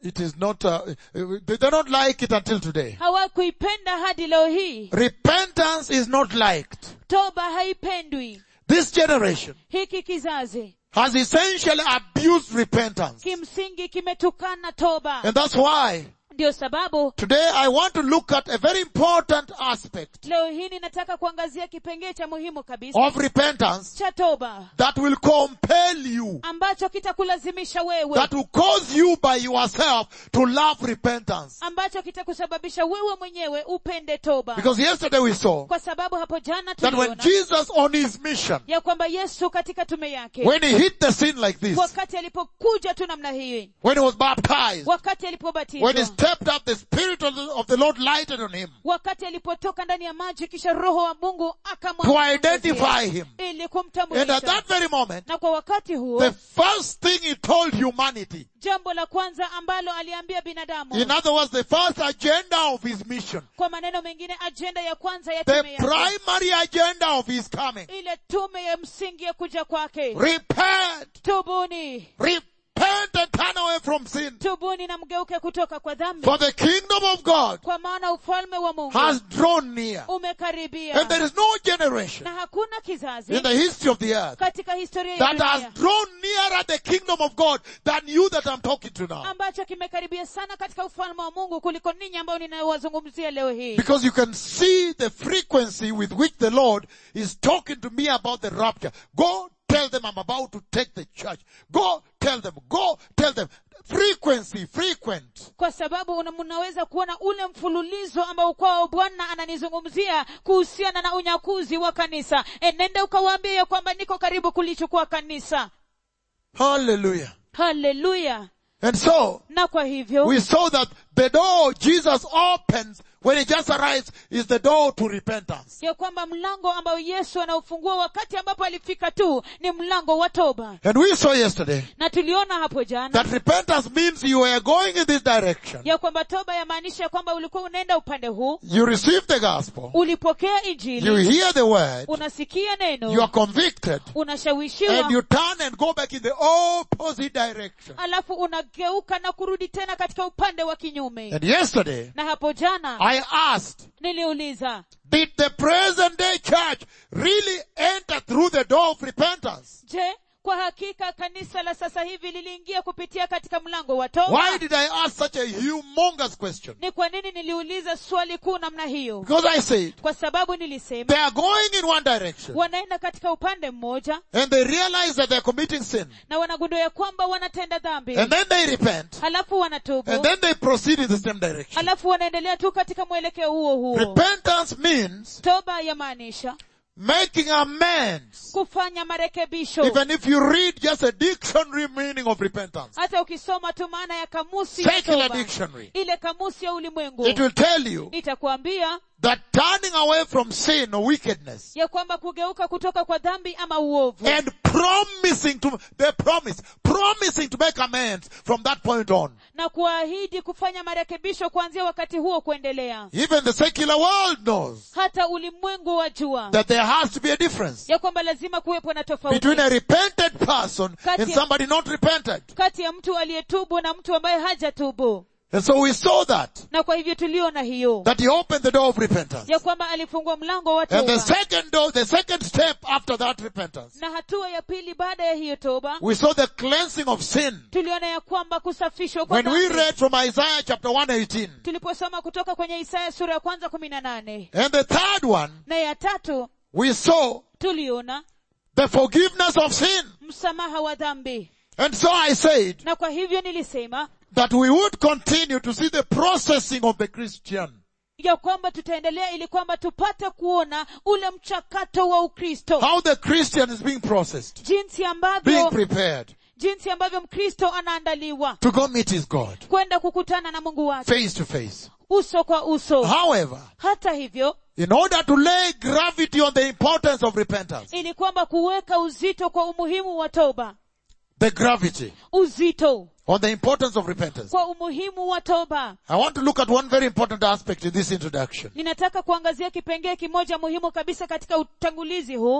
it is not, uh, uh, they they don't like it until today. hawakuipenda hadi leo hii Repentance is not liked. toba haipendwi This generation hiki kizazi has essentially abused repentance. kimsingi kimetukana toba And that's why ndio sababu today I want to look at a very important aspect leo hii ninataka kuangazia kipengee cha muhimu kabisa of repentance cha toba that will compel you, ambacho kitakulazimisha wewe that will cause you by yourself to love repentance. ambacho kitakusababisha wewe mwenyewe upende toba Because yesterday we saw kwa sababu hapo jana that when tuliona Jesus on his mission, ya kwamba yesu katika tume yake when he hit the scene like this, wakati alipokuja tu namna hii when he was baptized, wakati when he alipobatizwa stepped up, the Spirit of the, of the Lord lighted on him wakati alipotoka ndani ya maji kisha roho wa mungu to akamwangazia identify him. ili And at kumtambulisha that very moment, na kwa wakati huo the first thing he told humanity, jambo la kwanza ambalo aliambia binadamu in other words, the first agenda of his mission, kwa maneno mengine ajenda ya kwanza ya the tume yake primary agenda of his coming, ile tume ya msingi ya kuja kwake repent, tubuni repent and turn away from sin. tubuni na mgeuke kutoka kwa dhambi For the kingdom of God kwa maana ufalme wa mungu has drawn near. umekaribia And there is no generation na hakuna kizazi in the history of the earth katika historia ya that has dunia drawn nearer the kingdom of God than you that I'm talking to now. ambacho kimekaribia sana katika ufalme wa mungu kuliko ninyi ambao ninayowazungumzia leo hii Because you can see the frequency with which the Lord is talking to me about the rapture. Go tell them I'm about to take the church. Go tell them. Go tell them. Frequency, frequent. kwa sababu una- mnaweza kuona ule mfululizo ambao kwao bwana ananizungumzia kuhusiana na unyakuzi wa kanisa enenda ukawaambia ya kwamba niko karibu kulichukua kanisa Hallelujah. haleluya And so, na kwa hivyo we saw that the door Jesus opens when he just arrives is the door to repentance. ya kwamba mlango ambao yesu anaufungua wakati ambapo alifika tu ni mlango wa toba And we saw yesterday na tuliona hapo jana that repentance means you are going in this direction. ya kwamba toba yamaanisha ya kwamba ulikuwa unaenda upande huu You receive the gospel. ulipokea You injili hear the word. unasikia You are neno convicted. unashawishiwa And you turn and go back in the opposite direction. alafu unageuka na kurudi tena katika upande wa kinyume And yesterday, na hapo jana I asked, niliuliza did the present day church really enter through the door of repentance? je kwa hakika kanisa la sasa hivi liliingia kupitia katika mlango wa toba Why did I ask such a humongous question? ni kwa nini niliuliza swali kuu namna hiyo Because I said, kwa sababu nilisema they are going in one direction wanaenda katika upande mmoja and they realize that they're committing sin. na wanagundua ya kwamba wanatenda dhambi And then they repent halafu wanatubu and then they proceed in the same direction. halafu wanaendelea tu katika mwelekeo huo huo Repentance means toba yamaanisha making amends. kufanya marekebisho Even if you read just a dictionary meaning of repentance, hata ukisoma tu maana ya kamusi ya secular toba dictionary, ile kamusi ya ulimwengu it will tell you itakwambia that turning away from sin or wickedness ya kwamba kugeuka kutoka kwa dhambi ama uovu and promising to, the promise, promising to make amends from that point on. na kuahidi kufanya marekebisho kuanzia wakati huo kuendelea Even the secular world knows hata ulimwengu wa jua that there has to be a difference ya kwamba lazima kuwepo na tofauti between a repented person Kati and ya- somebody not repented. kati ya mtu aliyetubu na mtu ambaye hajatubu And so we saw that, na kwa hivyo tuliona hiyo that he opened the door of repentance. ya kwamba alifungua mlango wa And the toba second door, the second step after that repentance, na hatua ya pili baada ya hiyo toba we saw the cleansing of sin. tuliona ya kwamba kusafishwa kwa When we dhambi. read from Isaiah chapter 118, tuliposoma kutoka kwenye isaya sura ya kwanza kumi na nane and the third one, na ya tatu we saw tuliona the forgiveness of sin. msamaha wa dhambi And so I said na kwa hivyo nilisema that we would continue to see the processing of the Christian. ya kwamba tutaendelea ili kwamba tupate kuona ule mchakato wa ukristo How the Christian is being processed, jinsi being ambavyo prepared jinsi ambavyo mkristo anaandaliwa to go meet his God kwenda kukutana na mungu wake face to face. uso kwa uso However, hata hivyo in order to lay gravity on the importance of repentance, ili kwamba kuweka uzito kwa umuhimu wa toba the gravity uzito on the importance of repentance, kwa umuhimu wa toba I want to look at one very important aspect in this introduction. ninataka kuangazia kipengee kimoja muhimu kabisa katika utangulizi huu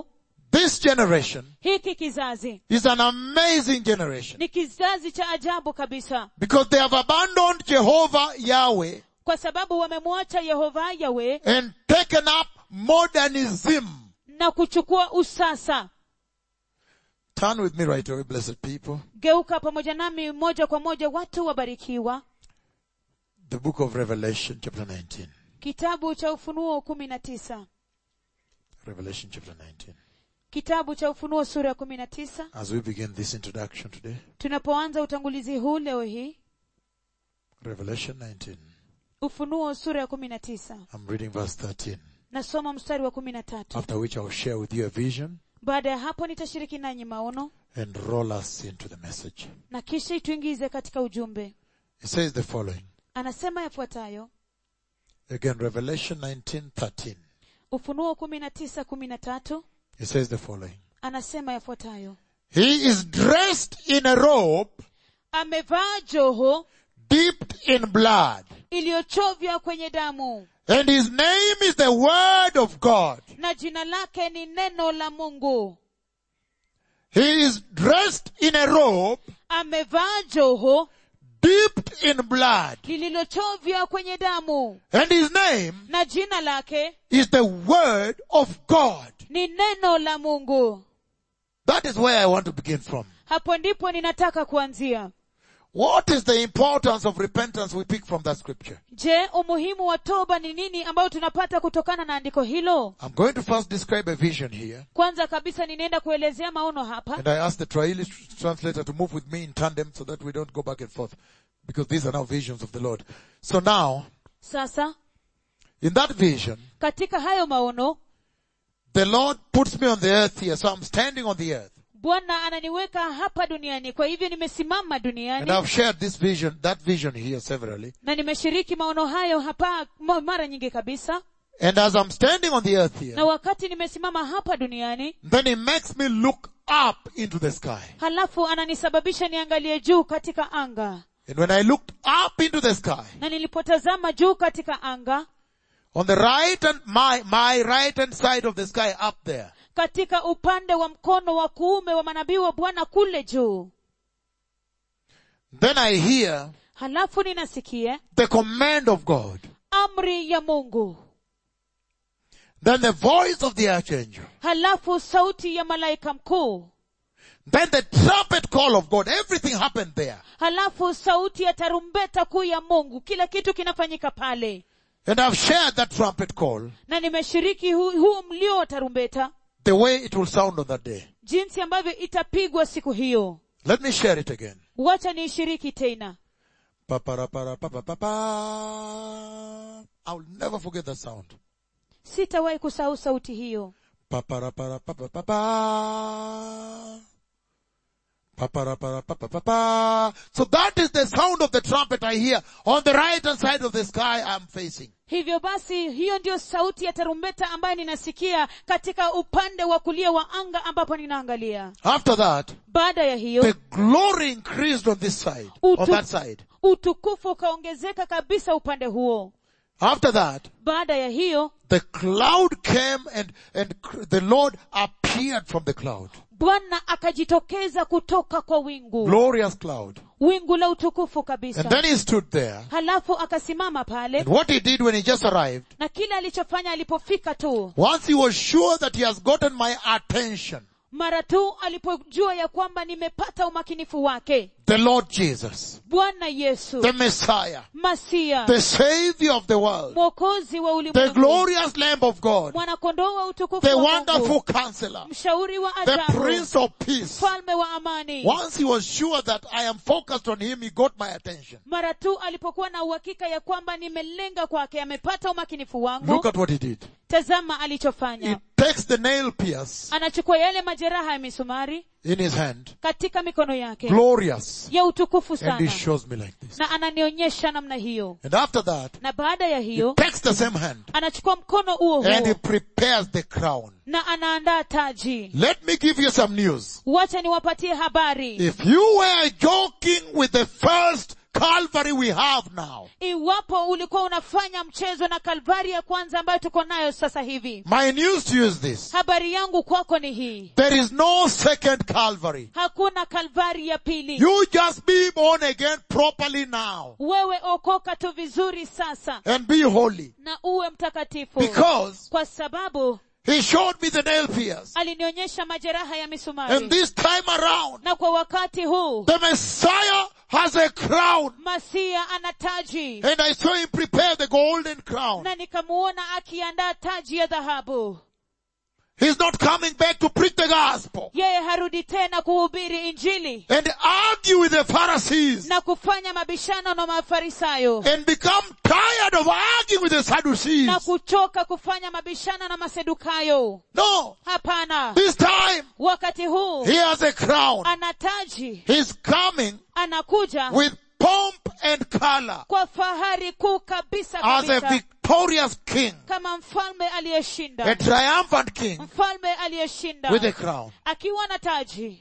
This generation hiki kizazi is an amazing generation ni kizazi cha ajabu kabisa because they have abandoned Jehovah Yahweh kwa sababu wamemwacha yehova yawe and taken up modernism. na kuchukua usasa Turn with me right away, blessed people. geuka pamoja nami moja kwa moja watu wabarikiwa The book of Revelation chapter 19. kitabu cha ufunuo kumi na tisa Revelation chapter 19. kitabu cha ufunuo sura ya kumi na tisa As we begin this introduction today, tunapoanza utangulizi huu leo hii Revelation 19. ufunuo sura ya kumi na tisa I'm reading verse 13. nasoma mstari wa kumi na tatu After which I'll share with you a vision baada ya hapo nitashiriki nanyi maono and roll us into the message. na kisha ituingize katika ujumbe It says the following. anasema yafuatayo Again, Revelation 19:13. ufunuo kumi na tisa kumi na tatu It says the following. anasema yafuatayo He is dressed in a robe amevaa joho dipped in blood, iliyochovya kwenye damu and his name is the Word of God. na jina lake ni neno la mungu He is dressed in a robe amevaa joho dipped in blood, lililochovya kwenye damu and his name na jina lake is the Word of God. ni neno la mungu That is where I want to begin from. hapo ndipo ninataka kuanzia What is the importance of repentance we pick from that scripture? je umuhimu wa toba ni nini ambayo tunapata kutokana na andiko hilo I'm going to first describe a vision here, kwanza kabisa ninaenda kuelezea maono hapa and I ask the Swahili translator to move with me in tandem so that we don't go back and forth, because these are now visions of the Lord. So now, sasa in that vision, katika hayo maono the Lord puts me on the earth here, so I'm standing on the earth. bwana ananiweka hapa duniani kwa hivyo nimesimama And duniani I've shared this vision, that vision here severally. na nimeshiriki maono hayo hapa ma- mara nyingi kabisa And as I'm standing on the earth na here, wakati nimesimama hapa duniani then He makes me look up into the sky. halafu ananisababisha niangalie juu katika anga And when I looked up into the sky, na nilipotazama juu katika anga on the right and my, my right hand side of the sky up there, katika upande wa mkono wa kuume wa manabii wa bwana kule juu then I hear halafu ninasikia the command of God. amri ya mungu Then the voice of the archangel. halafu sauti ya malaika mkuu Then the trumpet call of God. Everything happened there. halafu sauti ya tarumbeta kuu ya mungu kila kitu kinafanyika pale And I've shared that trumpet call, na nimeshiriki huu, huu mlio wa tarumbeta the way it will sound on that day. jinsi ambavyo itapigwa siku hiyo Let me share it again. wacha niishiriki tena Pa-pa-ra-pa-ra-pa-pa-pa-pa. I'll never forget that sound. sitawahi kusahau sauti hiyo Pa-pa-ra-pa-ra-pa-pa-pa-pa. Pa-pa-ra-pa-ra-pa-pa-pa-pa. So that is the sound of the trumpet I hear on the right hand side of the sky I'm facing. hivyo basi hiyo ndiyo sauti ya tarumbeta ambayo ninasikia katika upande wa kulia wa anga ambapo ninaangalia After that, baada ya hiyo the glory increased on this side, on that side. utukufu ukaongezeka kabisa upande huo After that, baada ya hiyo the cloud came and, and cr- the Lord appeared from the cloud. bwana akajitokeza kutoka kwa wingu Glorious cloud. wingu la utukufu And kabisa then he stood there. halafu akasimama pale And what he did when he just arrived, na kile alichofanya alipofika tu once he was sure that he has gotten my attention, mara tu alipojua ya kwamba nimepata umakinifu wake the Lord Jesus, bwana yesu the Messiah, masia the Savior of the world, mwokozi wa the ulimwengu glorious Lamb of God, mwanakondoo wa utukufu the wa wonderful Mungu, counselor, mshauri wa the ajabu Prince of Peace. mfalme wa amani Once he was sure that I am focused on him, he got my attention. mara tu alipokuwa na uhakika ya kwamba nimelenga kwake amepata umakinifu wangu Look at what he did. tazama He alichofanya takes the nail pierce anachukua yale majeraha ya misumari in his hand, katika mikono yake glorious, ya utukufu and sana he shows me like this. na ananionyesha namna hiyo And after that, na baada ya he hiyo takes the same hand anachukua mkono huo and he huo prepares the crown. na anaandaa taji Let me give you some news. wacha niwapatie habari If you were joking with the first Calvary we have now, iwapo ulikuwa unafanya mchezo na kalvari ya kwanza ambayo tuko nayo sasa hivi my news to you is this. habari yangu kwako ni hii There is no second Calvary. hakuna kalvari ya pili You just be born again properly now wewe okoka tu vizuri sasa and be holy. na uwe mtakatifu Because kwa sababu he showed me the nail pierce. alinionyesha majeraha ya And misumari this time around, na kwa wakati huu the Messiah has a crown. masia ana taji And I saw him prepare the golden crown. na nikamuona akiandaa taji ya dhahabu He's not coming back to preach the gospel yeye harudi tena kuhubiri injili and argue with the Pharisees na kufanya mabishano na mafarisayo and become tired of arguing with the Sadducees. na kuchoka kufanya mabishano na masedukayo No. hapana This time, wakati huu he has a crown. ana taji He's coming anakuja with pomp and color kwa fahari kuu kabisa as a kabisa victorious king, kama mfalme a aliyeshinda triumphant king mfalme aliyeshinda with a crown. akiwa na taji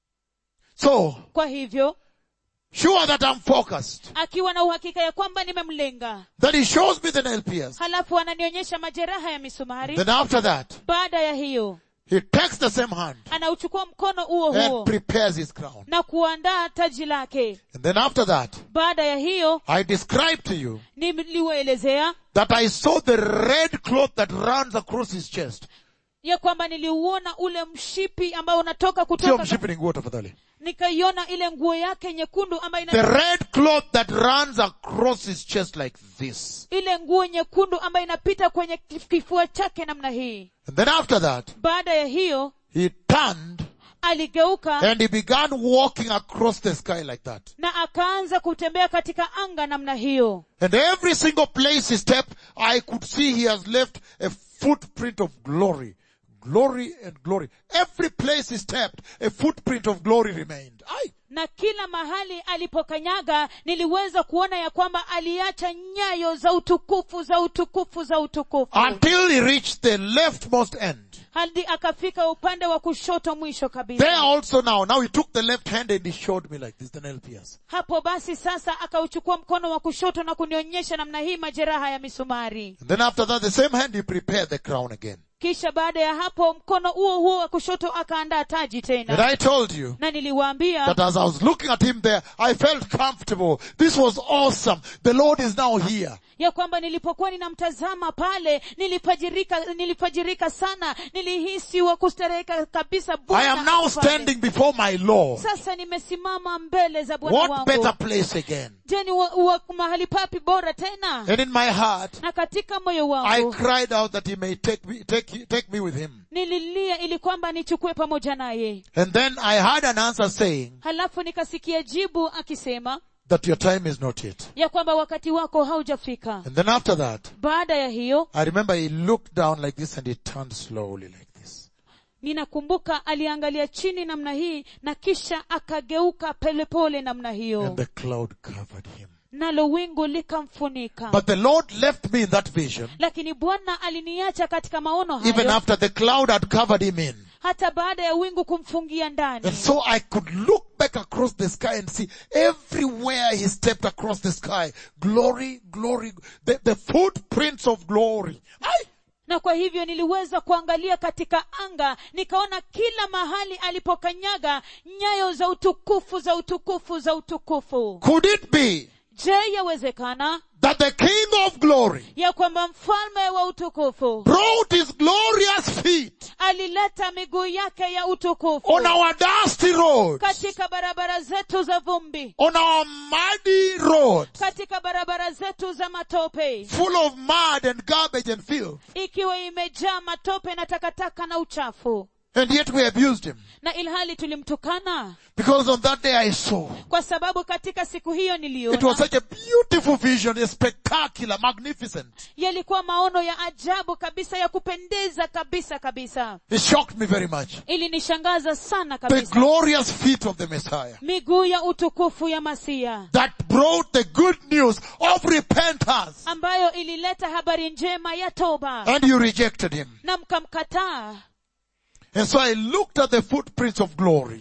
So, kwa hivyo sure that I'm focused, akiwa na uhakika ya kwamba nimemlenga that he shows me the nail pierce. halafu ananionyesha majeraha ya misumari Then after that, baada ya hiyo he takes the same hand anauchukua mkono huo huo and prepares his crown. na kuandaa taji lake And then after that, baada ya hiyo I describe to you niliwaelezea that I saw the red cloth that runs across his chest. ya kwamba niliuona ule mshipi ambao unatoka Sio kutoka mshipi ni nguo tafadhali. nikaiona ile nguo yake nyekundu ambayo The ina, red cloth that runs across his chest like this. ile nguo nyekundu ambayo inapita kwenye kif- kifua chake namna hii And then after that, baada ya hiyo he turned aligeuka and he began walking across the sky like that. na akaanza kutembea katika anga namna hiyo And every single place he stepped, I could see he has left a footprint of glory. Glory and glory. Every place he stepped, a footprint of glory remained. Aye. na kila mahali alipokanyaga niliweza kuona ya kwamba aliacha nyayo za utukufu za utukufu za utukufu Until he reached the leftmost end. hadi akafika upande wa kushoto mwisho There kabisa also now, now he took the left hand and he showed me like this, the nail pierce. hapo basi sasa akauchukua mkono wa kushoto na kunionyesha namna hii majeraha ya misumari And then after that, the same hand he prepared the crown again. kisha baada ya hapo mkono huo huo wa kushoto akaandaa taji And tena I told you na niliwaambia that as I was looking at him there, I felt comfortable. This was awesome. The Lord is now here. ya kwamba nilipokuwa ninamtazama pale nilipajirika nilipajirika sana nilihisi wa kustareheka kabisa I Bwana am now ako pale. standing before my Lord. sasa nimesimama mbele za bwana What wangu better place again? je ni wa, wa, mahali papi bora tena And in my heart, na katika moyo I wangu cried out that he may take me, take, take me with him. nililia ili kwamba nichukue pamoja naye And then I had an answer saying halafu nikasikia jibu akisema that your time is not yet. ya kwamba wakati wako haujafika And then after that, baada ya hiyo I remember he looked down like this and he turned slowly like this. ninakumbuka aliangalia chini namna hii na kisha akageuka polepole namna And hiyo the cloud covered him. nalo wingu likamfunika But the Lord left me in that vision lakini bwana aliniacha katika maono even hayo after the cloud had covered him in. hata baada ya wingu kumfungia ndani And so I could look back across the sky and see everywhere he stepped across the sky. Glory, glory, the, the footprints of glory. I, na kwa hivyo niliweza kuangalia katika anga nikaona kila mahali alipokanyaga nyayo za utukufu za utukufu za utukufu could it be je yawezekana that the King of glory ya kwamba mfalme wa utukufu brought his glorious feet alileta miguu yake ya utukufu on our dusty roads, katika barabara zetu za vumbi on our muddy roads, katika barabara zetu za matope full of mud and garbage and filth. ikiwa imejaa matope na takataka na uchafu And yet we abused him. na ilhali tulimtukana Because on that day I saw. kwa sababu katika siku hiyo It was niliona such a beautiful vision, a spectacular, magnificent. yalikuwa maono ya ajabu kabisa ya kupendeza kabisa kabisa It shocked me very much. ilinishangaza sana The kabisa glorious feet of the Messiah miguu ya utukufu ya masia that brought the good news of repentance ambayo ilileta habari njema ya toba and you rejected him. na mkamkataa And so I looked at the footprints of glory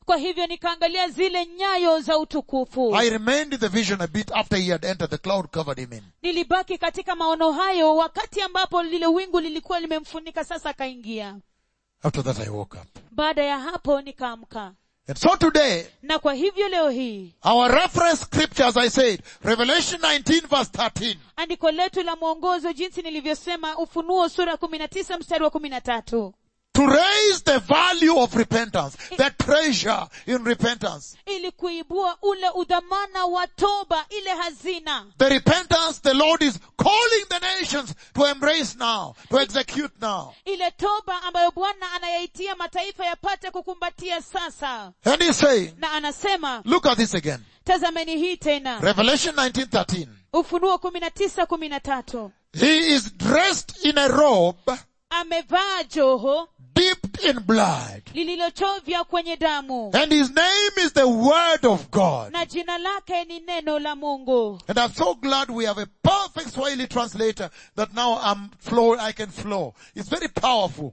kwa hivyo nikaangalia zile nyayo za utukufu I remained in the vision a bit after he had entered, the cloud covered him in. nilibaki katika maono hayo wakati ambapo lile wingu lilikuwa limemfunika sasa akaingia After that I woke up. baada ya hapo nikaamka And so today, na kwa hivyo leo hii our reference scripture, as I said, Revelation 19 verse 13, andiko letu la mwongozo jinsi nilivyosema ufunuo sura kumi na tisa mstari wa kumi na tatu to raise the value of repentance, the treasure in repentance. ili kuibua ule udhamana wa toba ile hazina The repentance the Lord is calling the nations to embrace now, to execute now. ile toba ambayo bwana anayaitia mataifa yapate kukumbatia sasa And he's saying, na anasema look at this again. tazameni hii tena Revelation 19:13. ufunuo kumi na tisa kumi na tatu He is dressed in a robe amevaa joho dipped in blood. lililochovya kwenye damu And his name is the Word of God. na jina lake ni neno la mungu And I'm so glad we have a perfect Swahili translator that now I'm flow, I can flow. It's very powerful.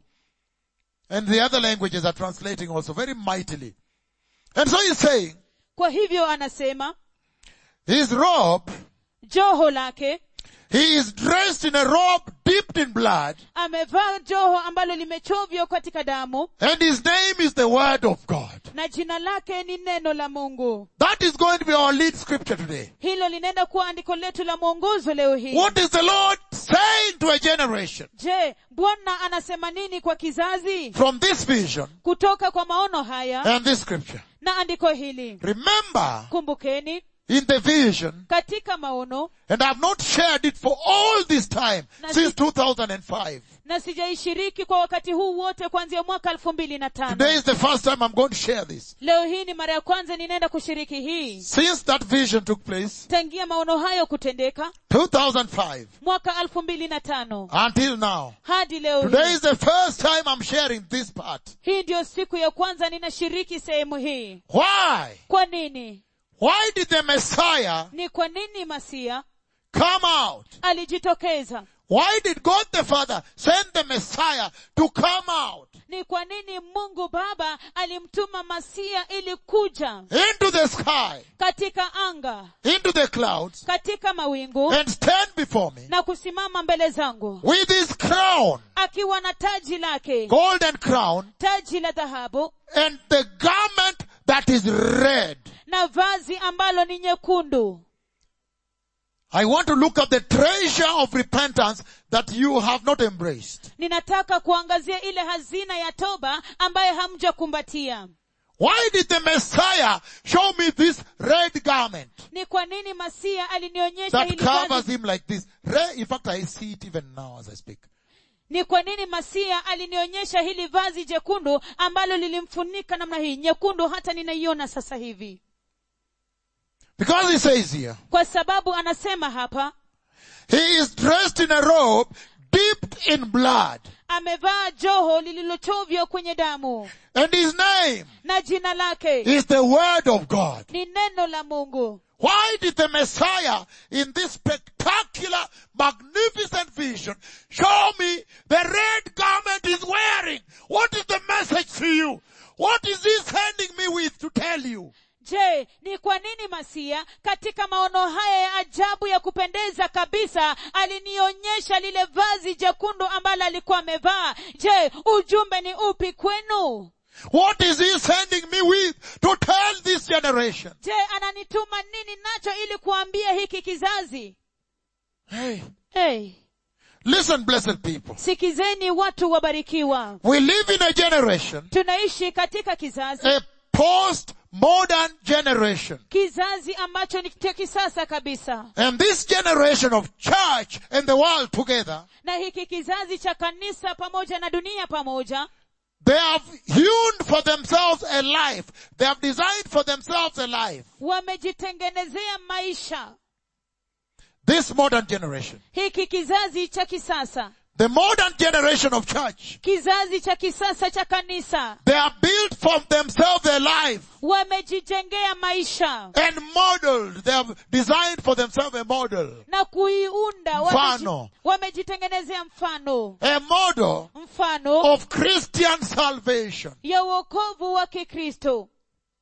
And the other languages are translating also very mightily. And so he's saying, kwa hivyo anasema his robe, joho lake he is dressed in a robe dipped in blood, amevaa joho ambalo limechovywa katika damu and his name is the Word of God. na jina lake ni neno la mungu That is going to be our lead scripture today. hilo linaenda kuwa andiko letu la mwongozo leo hii What is the Lord saying to a generation je bwana anasema nini kwa kizazi from this vision kutoka kwa maono haya and this scripture? na andiko hili Remember, kumbukeni in the vision, katika maono and I've not shared it for all this time, Na since si- 2005. na sijaishiriki kwa wakati huu wote kuanzia mwaka elfu mbili na Today tano is the first time I'm going to share this. leo hii ni mara ya kwanza ninaenda kushiriki hii Since that vision took place, tangia maono hayo kutendeka 2005, mwaka elfu mbili na tano until now. hadi leo Today hii is the first time I'm sharing this part. hii ndiyo siku ya kwanza ninashiriki sehemu hii Why? kwa nini Why did the Messiah ni kwa nini masia come out? alijitokeza Why did God the Father send the Messiah to come out ni kwa nini mungu baba alimtuma masia ili kuja into the sky, katika anga into the clouds, katika mawingu and stand before me na kusimama mbele zangu with his crown, akiwa na taji lake golden crown, taji la dhahabu and the garment that is red. na vazi ambalo ni nyekundu I want to look at the treasure of repentance that you have not embraced. ninataka kuangazia ile hazina ya toba ambaye hamjakumbatia Why did the Messiah show me this red garment ni kwa nini masia alinionyesha that hili covers vazi him like this? Red, in fact, I see it even now as I speak. ni kwa nini masia alinionyesha hili vazi jekundu ambalo lilimfunika namna hii nyekundu hata ninaiona sasa hivi Because he says here, kwa sababu anasema hapa he is dressed in a robe dipped in blood. amevaa joho lililochovya kwenye damu And his name na jina lake is the word of God. ni neno la mungu Why did the Messiah in this spectacular, magnificent vision show me the red garment he's wearing? What is the message to you? What is he sending me with to tell you? je ni kwa nini masia katika maono haya ya ajabu ya kupendeza kabisa alinionyesha lile vazi jekundu ambalo alikuwa amevaa je ujumbe ni upi kwenu What is he sending me with to tell this generation? je ananituma nini nacho ili kuambia hiki kizazi Hey, hey, listen blessed people. sikizeni watu wabarikiwa We live in a generation, tunaishi katika kizazi a post-modern generation. kizazi ambacho ni cha kisasa kabisa And this generation of church and the world together, na hiki kizazi cha kanisa pamoja na dunia pamoja they have hewn for themselves a life. They have designed for themselves a life. wamejitengenezea maisha This modern generation. hiki kizazi cha kisasa The modern generation of church. kizazi cha kisasa cha kanisa They have built for themselves a life wamejijengea maisha and modeled. They have designed for themselves a model. na kuiunda Mfano. wameji- wamejitengenezea mfano A model mfano of Christian salvation. ya uokovu wa kikristo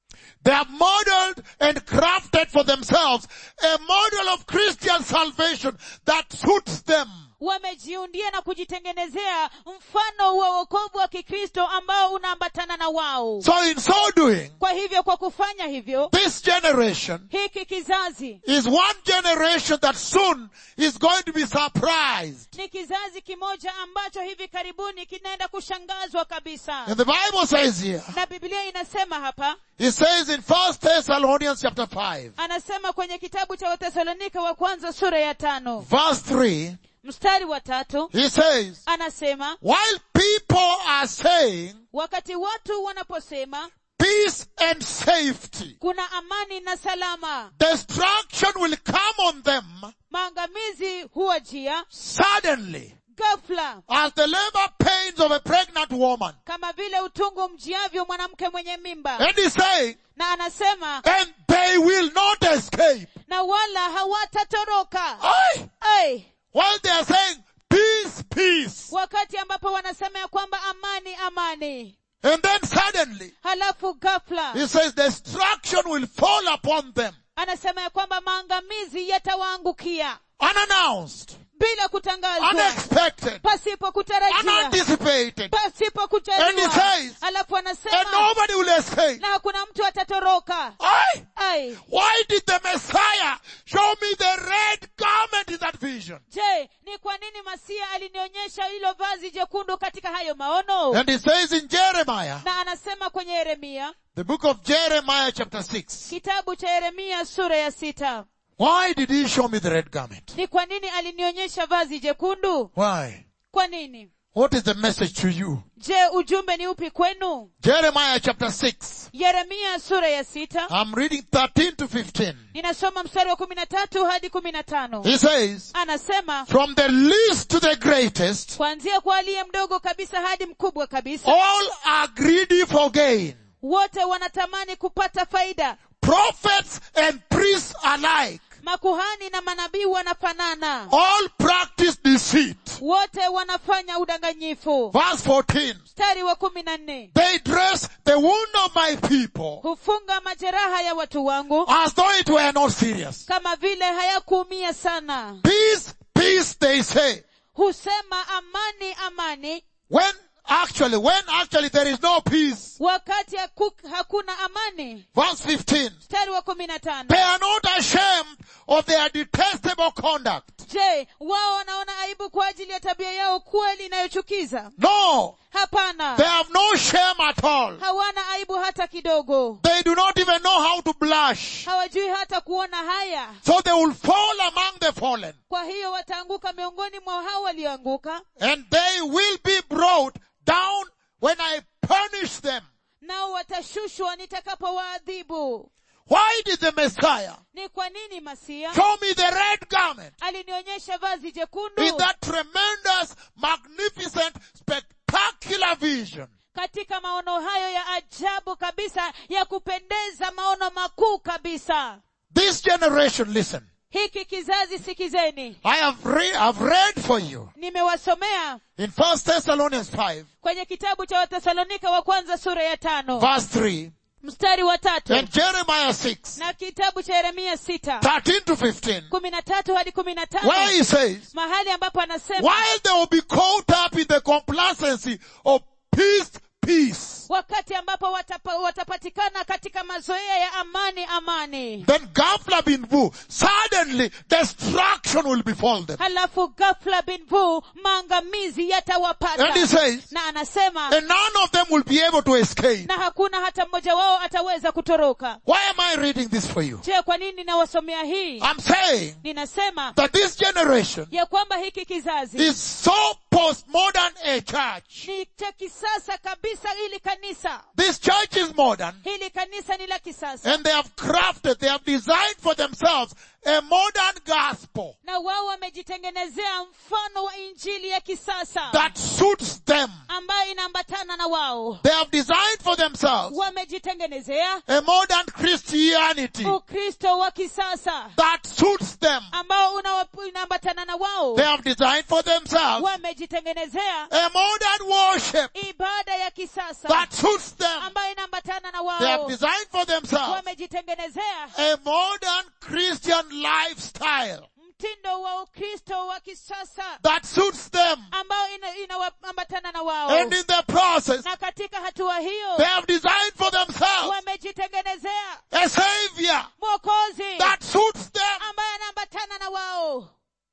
They have modeled and crafted for themselves a model of Christian salvation that suits them. wamejiundia na kujitengenezea mfano wa wokovu wa kikristo ambao unaambatana na wao So in so doing, kwa hivyo kwa kufanya hivyo this generation hiki kizazi is one generation that soon is going to be surprised. ni kizazi kimoja ambacho hivi karibuni kinaenda kushangazwa kabisa And the Bible says here, na biblia inasema hapa it says in First Thessalonians chapter 5, anasema kwenye kitabu cha watesalonika wa kwanza sura ya tano verse 3, mstari wa tatu he says, anasema while people are saying wakati watu wanaposema peace and safety, kuna amani na salama destruction will come on them maangamizi huwajia suddenly ghafla as the labor pains of a pregnant woman. kama vile utungu mjiavyo mwanamke mwenye mimba And he's saying, na anasema and they will not escape. na wala hawatatoroka Aye. Ai, While they are saying peace, peace. wakati ambapo wanasema ya kwamba amani amani And then suddenly, halafu ghafla he says destruction will fall upon them. anasema ya kwamba maangamizi yatawaangukia Unannounced, bila kutangazwa unexpected, pasipo kutarajia unanticipated. pasipo And he kujaliwa says, alafu And anasema nobody will escape. na hakuna mtu atatoroka Aye. ai Why did the Messiah show me the red garment in that vision? je ni kwa nini masia alinionyesha hilo vazi jekundu katika hayo maono And he says in Jeremiah, na anasema kwenye yeremia the book of Jeremiah chapter 6, kitabu cha yeremia sura ya sita why did he show me the red garment? ni kwa nini alinionyesha vazi jekundu Why? kwa nini What is the message to you? je ujumbe ni upi kwenu Jeremiah chapter 6. yeremia sura ya sita I'm reading 13 to 15. ninasoma mstari wa kumi na tatu hadi kumi na tano He says, anasema from the least to the greatest, kuanzia kwa aliye mdogo kabisa hadi mkubwa kabisa all are greedy for gain. wote wanatamani kupata faida Prophets and priests alike, makuhani na manabii wanafanana all practice deceit. wote wanafanya udanganyifu Verse 14. mstari wa kumi na nne They dress the wound of my people hufunga majeraha ya watu wangu as though it were not serious. kama vile hayakuumia sana Peace, peace, they say. husema amani amani When actually, when actually there is no peace. wakati haku, hakuna amani Verse 15. mstari wa kumi na tano They are not ashamed of their detestable conduct. je wao wanaona aibu kwa ajili ya tabia yao kweli inayochukiza No, hapana they have no shame at all. hawana aibu hata kidogo They do not even know how to blush. hawajui hata kuona haya So they will fall among the fallen kwa hiyo wataanguka miongoni mwa hao walioanguka and they will be brought down when I punish them. nao watashushwa nitakapowaadhibu Why did the Messiah ni kwa nini masia show me the red garment alinionyesha vazi jekundu in that tremendous, magnificent, spectacular vision? katika maono hayo ya ajabu kabisa ya kupendeza maono makuu kabisa This generation, listen, hiki kizazi sikizeni I have, re- I've read for you nimewasomea in First Thessalonians 5, kwenye kitabu cha watesalonika wa kwanza sura ya tano verse 3, mstari wa tatu and Jeremiah 6, na kitabu cha yeremia sita 13 to 15, kumi na tatu hadi kumi na where tano he says, mahali ambapo anasema while they will be caught up in the complacency of peace, peace, wakati ambapo watapa, watapatikana katika mazoea ya amani amani then ghafla bin vu, suddenly destruction will befall them. halafu ghafla bin vu maangamizi And he yatawapata says, na anasema and none of them will be able to escape. na hakuna hata mmoja wao ataweza kutoroka Why am I reading this for you? je kwa nini nawasomea hii I'm saying ninasema that this generation ya kwamba hiki kizazi is so postmodern a church. ni cha kisasa kabisa ili kanisa This church is modern hili kanisa ni la kisasa and they have crafted, they have designed for themselves a modern gospel na wao wamejitengenezea mfano wa injili ya kisasa that suits them. ambayo inaambatana na wao They have designed for themselves wamejitengenezea a modern Christianity ukristo wa kisasa that suits them. ambao unawa- unaambatana na wao They have designed for themselves wamejitengenezea a modern worship ibada ya kisasa that suits them. ambayo inaambatana na They have wao designed for themselves wamejitengenezea a modern Christian lifestyle mtindo wa ukristo wa kisasa that suits them. ambao ina- inaambatana na wao And in the process, na katika hatua hiyo they have designed for themselves wamejitengenezea a savior mwokozi that suits them. ambaye anaambatana na wao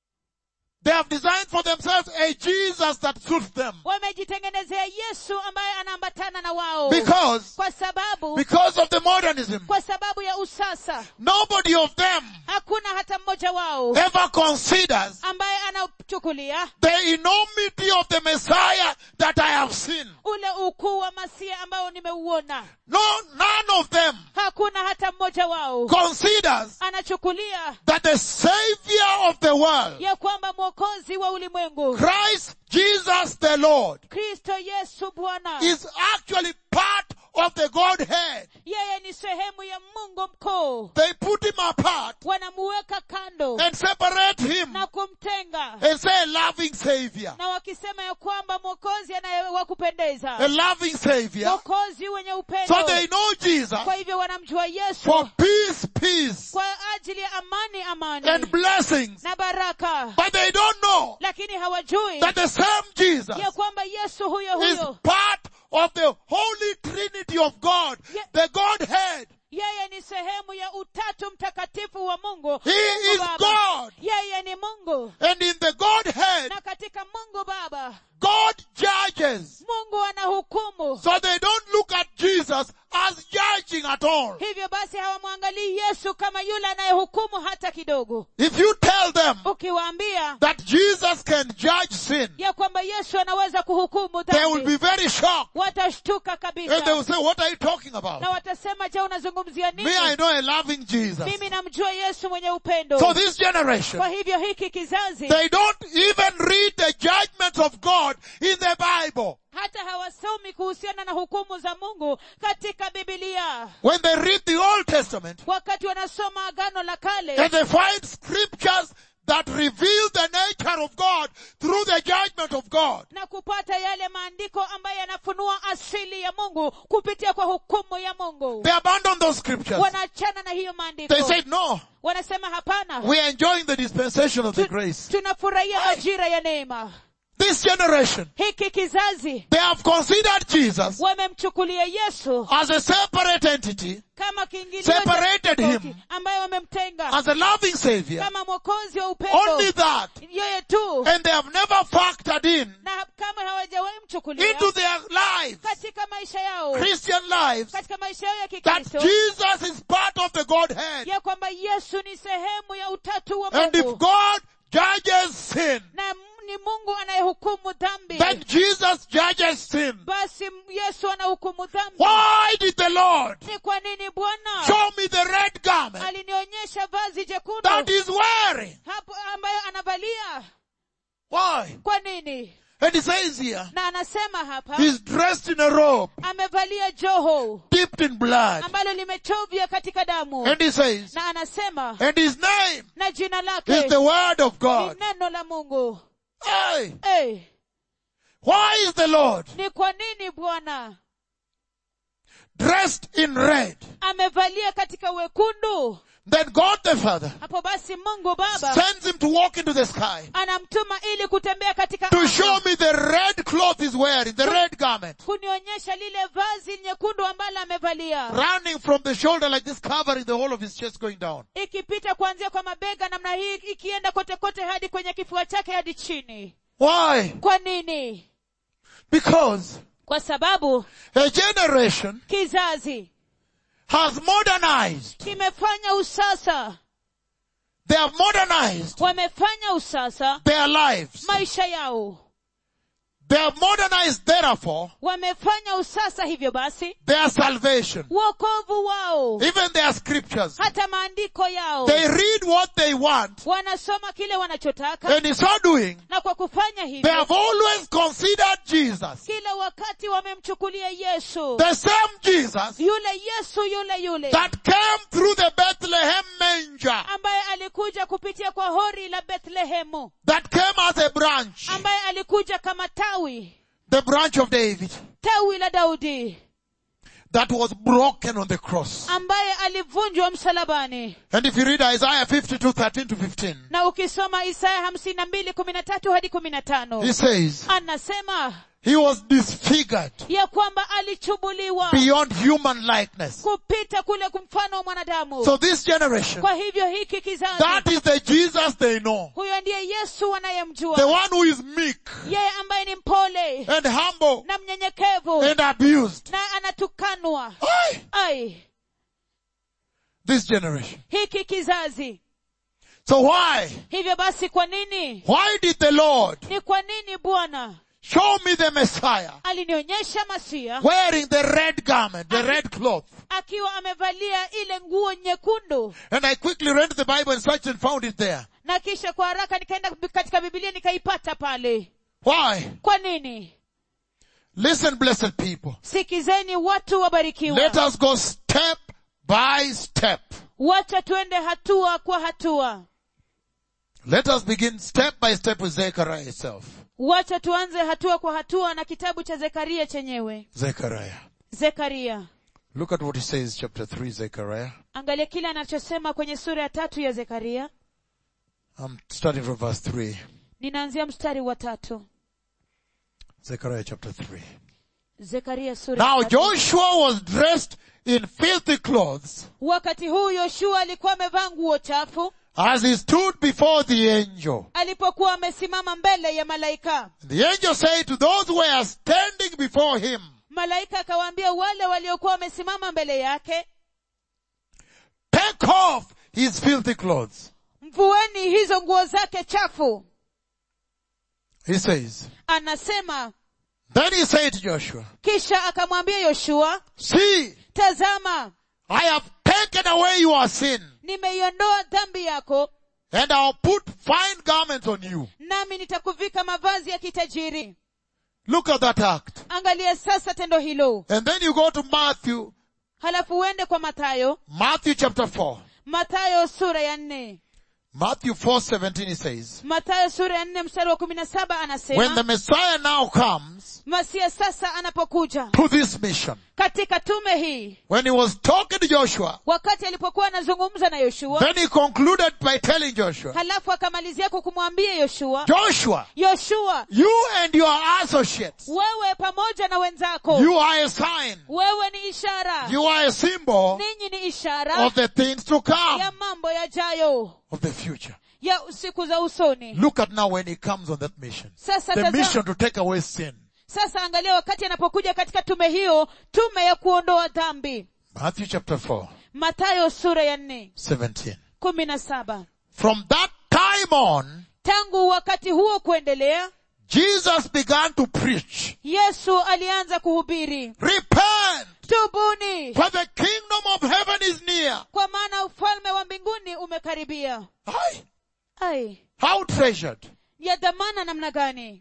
They have designed for themselves a Jesus that suits them. wamejitengenezea yesu ambaye anaambatana na wao Because, kwa sababu because of the modernism, kwa sababu ya usasa nobody of them hakuna hata mmoja wao ever considers ambaye anachukulia the enormity of the Messiah that I have seen. ule ukuu wa masia ambao nimeuona No, none of them hakuna hata mmoja wao considers anachukulia that the Savior of the world, ya kwamba mwokozi wa ulimwengu Christ Jesus the Lord, kristo yesu bwana is actually part of the Godhead. yeye ni sehemu ya mungu mkuu They put him apart wanamuweka kando and separate him na kumtenga and say a loving Savior. na wakisema ya kwamba mwokozi anayewakupendeza A loving Savior. mwokozi wenye upendo So they know Jesus kwa hivyo wanamjua for yesu peace, peace, kwa ajili ya amani amani and blessings. na baraka But they don't know lakini hawajui that the same Jesus ya kwamba yesu huyo is huyo part of the Holy Trinity of God, Ye- the Godhead. yeye ni sehemu ya utatu mtakatifu wa mungu He Mungu is Baba. God. yeye ni mungu And in the Godhead, na katika mungu baba God judges. mungu anahukumu So they don't look at Jesus as judging at all. hivyo basi hawamwangalii yesu kama yule anayehukumu hata kidogo If you tell them ukiwaambia that Jesus can judge sin, ya kwamba yesu anaweza kuhukumu they will dhambi be very shocked. watashtuka And they will kabisa say, what are you talking about? na watasema je unazungumzia Me, I nini know a loving Jesus. mimi namjua yesu mwenye upendo So this generation, kwa hivyo hiki kizazi they don't even read the judgments of God in the Bible. hata hawasomi kuhusiana na hukumu za mungu katika bibilia When they read the Old Testament, wakati wanasoma agano la and kale they find scriptures that reveal the nature of God through the judgment of God. na kupata yale maandiko ambayo yanafunua asili ya mungu kupitia kwa hukumu ya mungu They abandon those scriptures. wanaachana na hiyo maandiko They said, no, wanasema hapana we are enjoying the dispensation of the Tu- grace. tunafurahia majira ya neema This generation, hiki kizazi they have considered Jesus wamemchukulia yesu as a separate entity, kama kiingilio cha Separated tofauti, him. ambayo wamemtenga as a loving savior. kama mwokozi wa upendo Only that. yeye tu And they have never factored in na kama hawajawahi mchukulia into their lives, katika maisha yao Christian lives, katika maisha yao ya that kikristo Jesus is part of the Godhead. ya kwamba yesu ni sehemu ya utatu wa And if mungu God judges sin, na m- ni mungu anayehukumu dhambi then Jesus judges sin. basi m- yesu anahukumu dhambi Why did the Lord ni kwa nini bwana show me the red garment alinionyesha vazi jekundu that he's wearing? hapo ambayo anavalia Why? kwa nini And he says here, na anasema hapa he's dressed in a robe amevalia joho dipped in blood. ambalo limechovya katika damu And he says, na anasema and his name na jina is lake the word of ni God. neno la mungu Hey, hey, why is the Lord ni kwa nini bwana dressed in red? amevalia katika wekundu Then God the Father hapo basi mungu baba sends him to walk into the sky anamtuma ili kutembea katika to anga, show me the red cloth he's wearing, the red garment, kunionyesha lile vazi nyekundu ambalo amevalia running from the shoulder like this, covering the whole of his chest going down. ikipita kuanzia kwa mabega namna hii ikienda kote kote hadi kwenye kifua chake hadi chini Why? kwa nini Because kwa sababu a generation kizazi has modernized. kimefanya usasa They have modernized wamefanya usasa their lives. maisha yao They have modernized therefore wamefanya usasa hivyo basi their salvation, wokovu wao even their scriptures. hata maandiko yao They read what they want wanasoma kile wanachotaka and in so doing, na kwa kufanya they hivyo have always considered Jesus, kila wakati wamemchukulia yesu the same Jesus yule yesu yule yule that came through the Bethlehem manger, ambaye alikuja kupitia kwa hori la bethlehemu that came as a branch, ambaye alikuja kama tawi the branch of David, tawi la daudi that was broken on the cross. ambaye alivunjwa msalabani And if you read Isaiah 52, 13 to 15, na ukisoma isaya hamsini na mbili kumi na tatu hadi kumi na tano he says, anasema he was disfigured ya kwamba alichubuliwa beyond human likeness. kupita kule kumfano wa mwanadamu So this generation, kwa hivyo hiki kizazi that is the Jesus they know. huyo ndiye yesu The wanayemjua one who is meek yeye ambaye ni mpole and humble na mnyenyekevu and abused. na anatukanwa Aye. ai This generation. hiki kizazi So why? hivyo basi kwa nini Why did the Lord ni kwa nini bwana show me the Messiah alinionyesha masia wearing the red garment, the red cloth? akiwa amevalia ile nguo nyekundu And I quickly read the Bible and searched and found it there. na kisha kwa haraka nikaenda katika bibilia nikaipata pale Why? kwa nini Listen, blessed people. sikizeni watu wabarikiwa Let us go step by step. wacha tuende hatua kwa hatua Let us begin step by step with Zechariah itself. wacha tuanze hatua kwa hatua na kitabu cha zekaria chenyewe Zechariah. zekaria Look at what he says, chapter 3, Zechariah. angalia kile anachosema kwenye sura ya tatu ya zekaria I'm starting from verse 3. ninaanzia mstari wa tatu Zechariah chapter 3. zekaria sura ya Now tatu. Joshua was dressed in filthy clothes wakati huu yoshua alikuwa amevaa nguo chafu as he stood before the angel. alipokuwa amesimama mbele ya malaika The angel said to those who were standing before him, malaika akawaambia wale waliokuwa wamesimama mbele yake take off his filthy clothes. mvueni hizo nguo zake chafu He says, anasema then he said to Joshua, kisha akamwambia yoshua see, tazama I have taken away your sin nimeiondoa dhambi yako and I'll put fine garments on you. nami nitakuvika mavazi ya kitajiri Look at that act. angalia sasa tendo hilo And then you go to Matthew, halafu uende kwa mathayo Matthew chapter 4. mathayo sura ya nne Matthew 4:17 he says, mathayo sura ya nne mstari wa kumi na saba when anasema the Messiah now comes masia sasa anapokuja to this mission, katika tume hii when he was talking to Joshua, wakati alipokuwa anazungumza na yoshua then he concluded by telling Joshua, halafu akamalizia kwa kumwambia yoshua Joshua, yoshua you and your associates, wewe pamoja na wenzako you are a sign, wewe ni ishara you are a symbol ninyi ni ishara of the things to come, ya mambo yajayo of the future. ya siku za usoni Look at now when he comes on that mission. sasa The tazama, mission to take away sin. sasa angalia wakati anapokuja katika tume hiyo tume ya kuondoa dhambi Matthew chapter 4, matayo sura ya nne 17. kumi na saba From that time on, tangu wakati huo kuendelea Jesus began to preach, yesu alianza kuhubiri repent, tubuni for the kingdom of heaven is near. kwa maana ufalme wa mbinguni umekaribia Aye. ai How treasured. ya dhamana namna gani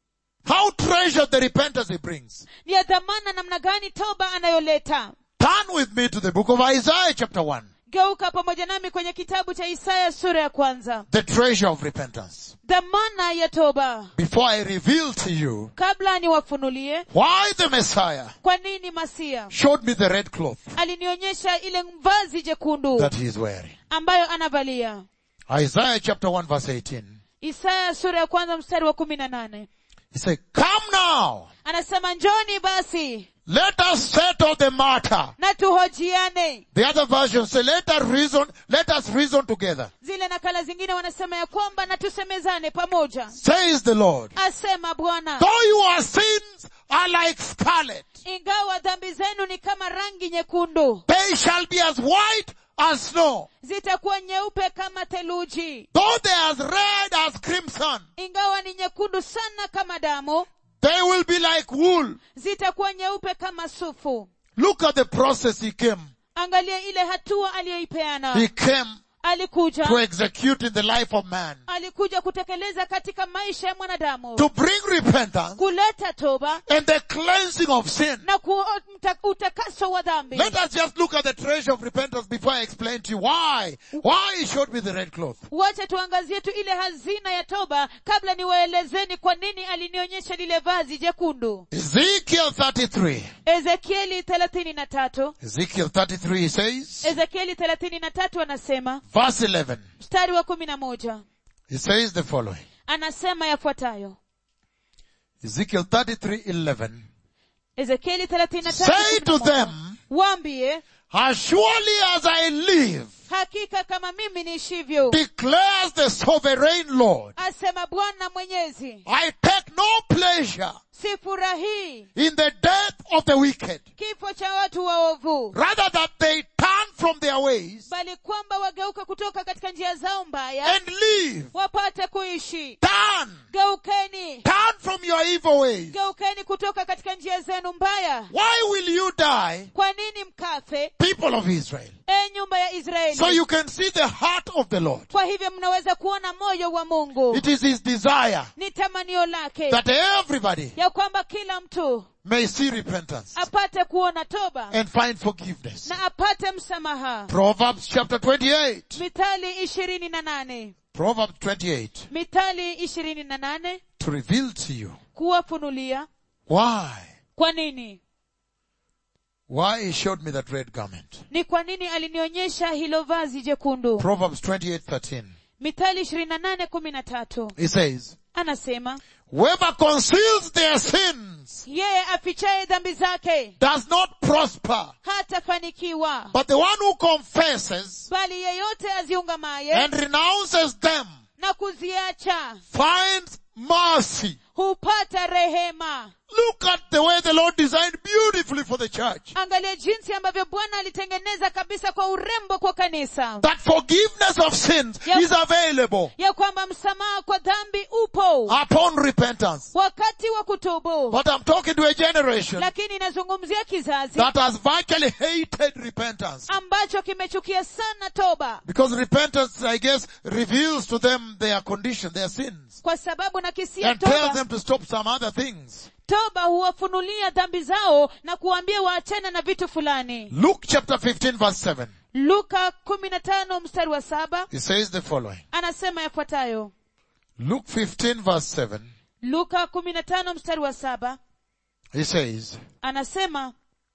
How treasured the repentance he brings. ya dhamana namna gani toba anayoleta Turn with me to the book of Isaiah chapter 1. geuka pamoja nami kwenye kitabu cha isaya sura ya kwanza The treasure of repentance. dhamana ya toba Before I reveal to you kabla niwafunulie why the Messiah kwa nini masia showed me the red cloth alinionyesha ile vazi jekundu that he is wearing. ambayo anavalia Isaiah chapter 1 verse 18. isaya sura ya kwanza mstari wa kumi na nane He said, come now, anasema njoni basi let us settle the matter. na tuhojiane The other version say, let us reason, let us reason together. zile nakala zingine wanasema ya kwamba na tusemezane pamoja Says the Lord. asema bwana Though your sins are like scarlet, ingawa dhambi zenu ni kama rangi nyekundu they shall be as white as snow. zitakuwa nyeupe kama theluji Though they are as red as crimson, ingawa ni nyekundu sana kama damu They will be like wool. zitakuwa nyeupe kama sufu Look at the process he came. angalia ile hatua aliyoipeana He came alikuja to execute in the life of man. alikuja kutekeleza katika maisha ya mwanadamu To bring repentance kuleta toba and the cleansing of sin. na ku, mta, utakaso wa dhambi Let us just look at the treasure of repentance before I explain to you why. Why he showed me the red cloth. wacha tuangazie tu ile hazina ya toba kabla niwaelezeni kwa nini alinionyesha lile vazi jekundu Ezekiel 33. ezekieli thelathini na tatu Ezekiel 33 he says, ezekieli thelathini na tatu anasema verse 11. mstari wa kumi na moja He says the following. anasema yafuatayo Ezekiel 33, 11. ezekieli thelathini na tatu Say kumi na to moja. them, waambie as surely as I live, hakika kama mimi niishivyo declares the sovereign Lord, asema bwana mwenyezi I take no pleasure sifurahii in the death of the wicked, kifo cha watu waovu rather that they turn from their ways bali kwamba wageuka kutoka katika njia zao mbaya and live. wapate kuishi Turn, geukeni turn from your evil ways. geukeni kutoka katika njia zenu mbaya Why will you die, kwa nini mkafe people of Israel? e nyumba ya israeli So you can see the heart of the Lord. kwa hivyo mnaweza kuona moyo wa mungu It is his desire ni tamanio lake that everybody ya kwamba kila mtu may see repentance apate kuona toba and find forgiveness. na apate msamaha Proverbs chapter 28. mithali ishirini na nane Proverbs 28. mithali ishirini na nane To reveal to you kuwafunulia why, kwa nini why he showed me that red garment. ni kwa nini alinionyesha hilo vazi jekundu Proverbs 28, 13. mithali ishirini na nane kumi na tatu He says, anasema whoever conceals their sins yeye afichaye dhambi zake does not prosper, hatafanikiwa but the one who confesses bali yeyote aziungamaye and renounces them na kuziacha finds mercy. hupata rehema Look at the way the Lord designed beautifully for the church. angalia jinsi ambavyo bwana alitengeneza kabisa kwa urembo kwa kanisa That forgiveness of sins Yes. is available ya kwamba msamaha kwa dhambi upo upon repentance. wakati wa kutubu But I'm talking to a generation lakini inazungumzia kizazi that has virtually hated repentance. ambacho kimechukia sana toba Because repentance, I guess, reveals to them their condition, their sins, kwa sababu nakisia and tells toba them to stop some other things. toba huwafunulia dhambi zao na kuwaambia waachane na vitu fulani Luke chapter 15 verse 7. luka kumi na tano mstari wa saba It says the following. anasema yafuatayo Luke 15 verse 7. luka kumi na tano mstari wa saba He says, anasema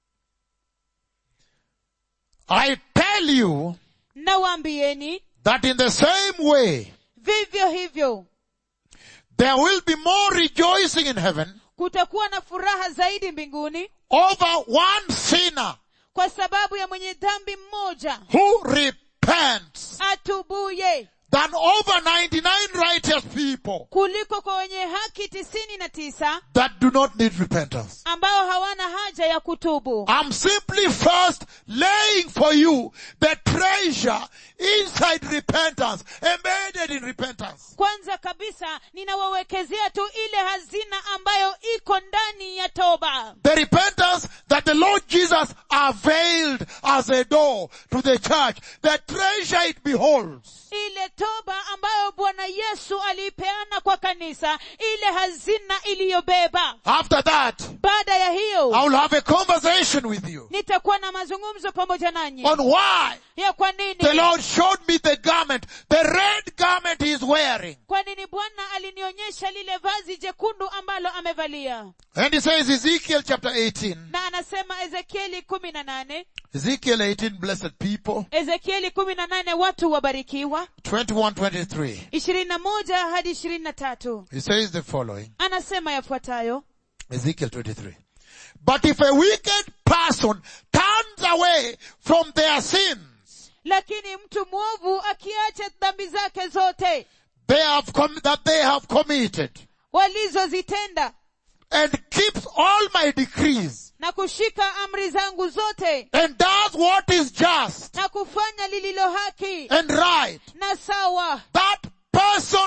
I tell you nawaambieni that in the same way, vivyo hivyo there will be more rejoicing in heaven kutakuwa na furaha zaidi mbinguni over one sinner kwa sababu ya mwenye dhambi mmoja who repents atubuye than over 99 righteous people kuliko kwa wenye haki tisini na tisa that do not need repentance. ambao hawana haja ya kutubu I'm simply first laying for you the treasure inside repentance, embedded in repentance. kwanza kabisa ninawawekezea tu ile hazina ambayo iko ndani ya toba The repentance that the Lord Jesus availed as a door to the church, the treasure it beholds. ile toba ambayo bwana yesu aliipeana kwa kanisa ile hazina iliyobeba After that, baada ya hiyo I will have a conversation with you nitakuwa na mazungumzo pamoja nanyi on why ya kwa nini the Lord showed me the garment, the red garment he is wearing. kwa nini bwana alinionyesha lile vazi jekundu ambalo amevalia And he says Ezekiel chapter 18, na anasema ezekieli kumi na nane Ezekiel 18, blessed people, ezekieli kumi na nane watu wabarikiwa 21, 23. ishirini na moja hadi ishirini na tatu He says the following, anasema yafuatayo Ezekiel 23. But if a wicked person turns away from their sins, lakini mtu mwovu akiacha dhambi zake zote they have com- that they have committed walizozitenda and keeps all my decrees na kushika amri zangu zote and does what is just na kufanya lililo haki and right, na sawa that person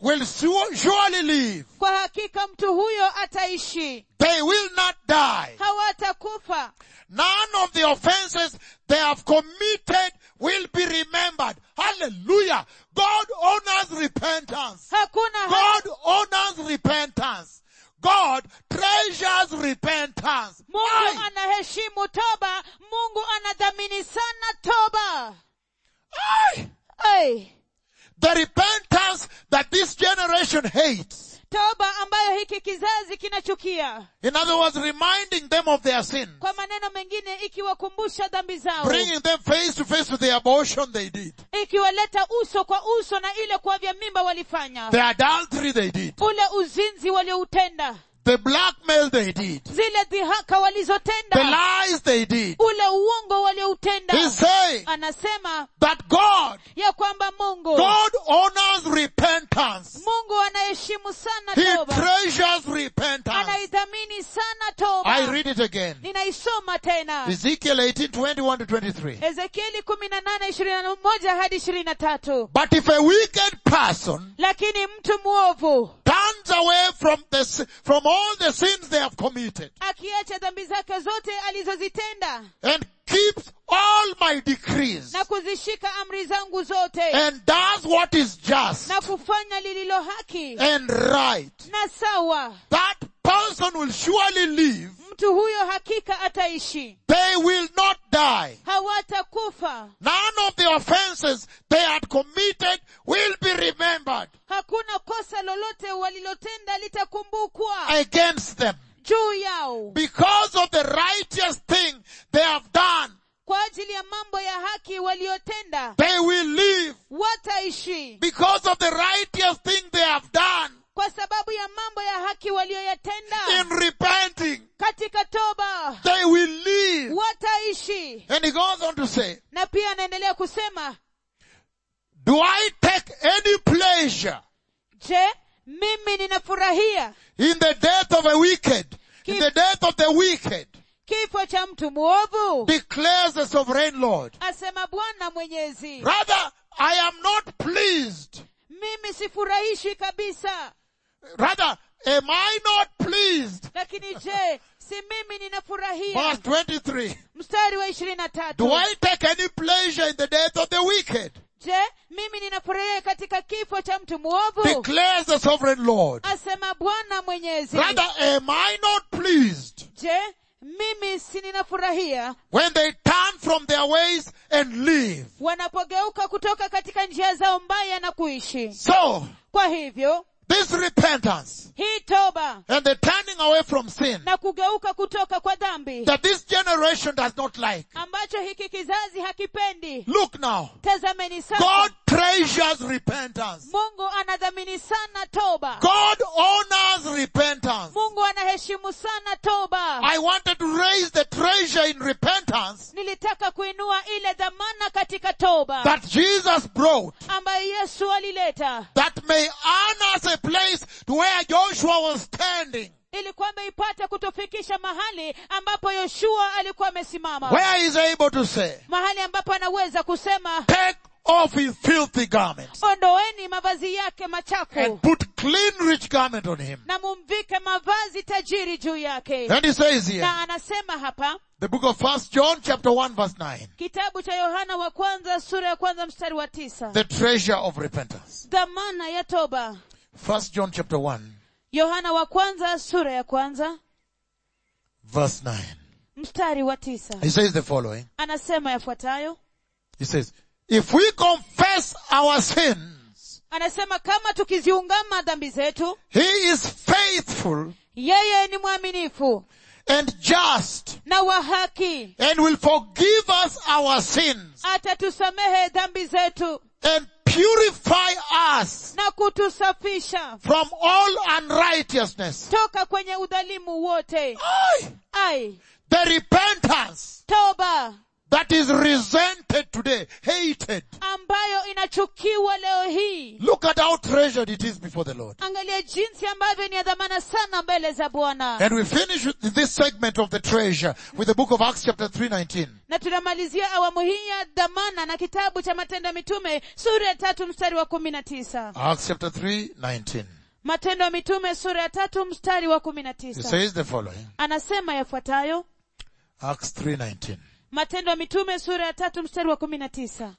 will su- surely live. kwa hakika mtu huyo ataishi They will not die. hawatakufa None of the offenses they have committed will be remembered. Hallelujah. God honors repentance. hakuna ha- God honors repentance. God treasures repentance. mungu Aye. anaheshimu toba mungu anadhamini sana toba Aye. Ai, The repentance that this generation hates. toba ambayo hiki kizazi kinachukia In other words, reminding them of their sin. kwa maneno mengine ikiwakumbusha dhambi zao Bringing them face to face with the abortion they did. ikiwaleta uso kwa uso na ile kuavya mimba walifanya The adultery they did. ule uzinzi walioutenda The blackmail they did. zile dhihaka The walizotenda lies they did. ule uongo walioutenda He's saying anasema that God, ya kwamba mungu God honors repentance. mungu anaheshimu sana He toba treasures repentance. anaidhamini sana I toba read it again. ninaisoma tena Ezekiel 18, 21 to 23. ezekieli kumi na nane ishirini na moja hadi ishirini na tatu But if a wicked person lakini mtu mwovu turns away from the, si- from all the sins they have committed akiacha dhambi zake zote alizozitenda and keeps all my decrees na kuzishika amri zangu zote and does what is just na kufanya lililo haki and right, na sawa that person will surely live. mtu huyo hakika ataishi They will not die. hawatakufa None of the offenses they had committed will be remembered hakuna kosa lolote walilotenda litakumbukwa against them juu yao because of the righteous thing they have done. kwa ajili ya mambo ya haki waliotenda They will live wataishi because of the righteous thing they have done kwa sababu ya mambo ya haki walioyatenda in repenting. katika toba They will live. wataishi And he goes on to say, na pia anaendelea kusema do I take any pleasure je mimi ninafurahia in the death of a wicked, in the death of the wicked, kifo cha mtu mwovu declares the sovereign Lord. asema bwana mwenyezi Rather, I am not pleased. mimi sifurahishwi kabisa Rather, am I not pleased? lakini je si mimi ninafurahia Verse 23. mstari wa ishirini na Do tatu I take any pleasure in the death of the wicked? je mimi ninafurahia katika kifo cha mtu mwovu Declares the sovereign Lord. asema bwana mwenyezi Rather, am I not pleased je mimi si ninafurahia when they turn from their ways and live? wanapogeuka kutoka katika njia zao mbaya na kuishi So, kwa hivyo this repentance hii toba and the turning away from sin na kugeuka kutoka kwa dhambi that this generation does not like. ambacho hiki kizazi hakipendi Look now. tazameni God sasa treasures repentance. mungu anadhamini sana toba God honors repentance. mungu anaheshimu sana toba I wanted to raise the treasure in repentance nilitaka kuinua ile dhamana katika toba that Jesus brought ambayo yesu alileta that may earn us a place to where Joshua was standing, ili kwamba ipate kutufikisha mahali ambapo yoshua alikuwa amesimama where he is able to say, mahali ambapo anaweza kusema take off his filthy garments ondoeni mavazi yake machafu and put clean rich garment on him. na mumvike mavazi tajiri juu yake And he says here, na anasema hapa the book of First John chapter 1 verse 9, kitabu cha yohana wa kwanza sura ya kwanza mstari wa tisa the treasure of repentance. dhamana ya toba First John chapter 1 yohana wa kwanza sura ya kwanza verse 9. mstari wa tisa He says the following. anasema yafuatayo He says, if we confess our sins, anasema kama tukiziungama dhambi zetu he is faithful yeye ni mwaminifu and just na wa haki and will forgive us our sins atatusamehe dhambi zetu and purify us na kutusafisha from all unrighteousness. toka kwenye udhalimu wote Aye. ai The repentance toba that is resented today, hated. ambayo inachukiwa leo hii Look at how treasured it is before the Lord. angalia jinsi ambavyo ni ya dhamana sana mbele za bwana And we finish with this segment of the treasure with the book of Acts chapter 319. na tunamalizia awamu hii ya dhamana na kitabu cha matendo ya mitume sura ya tatu mstari wa kumi na tisa Acts chapter 319. matendo ya mitume sura ya tatu mstari wa kumi na It tisa says the following. anasema yafuatayo Acts 319. matendo ya mitume sura ya tatu mstari wa kumi na tisa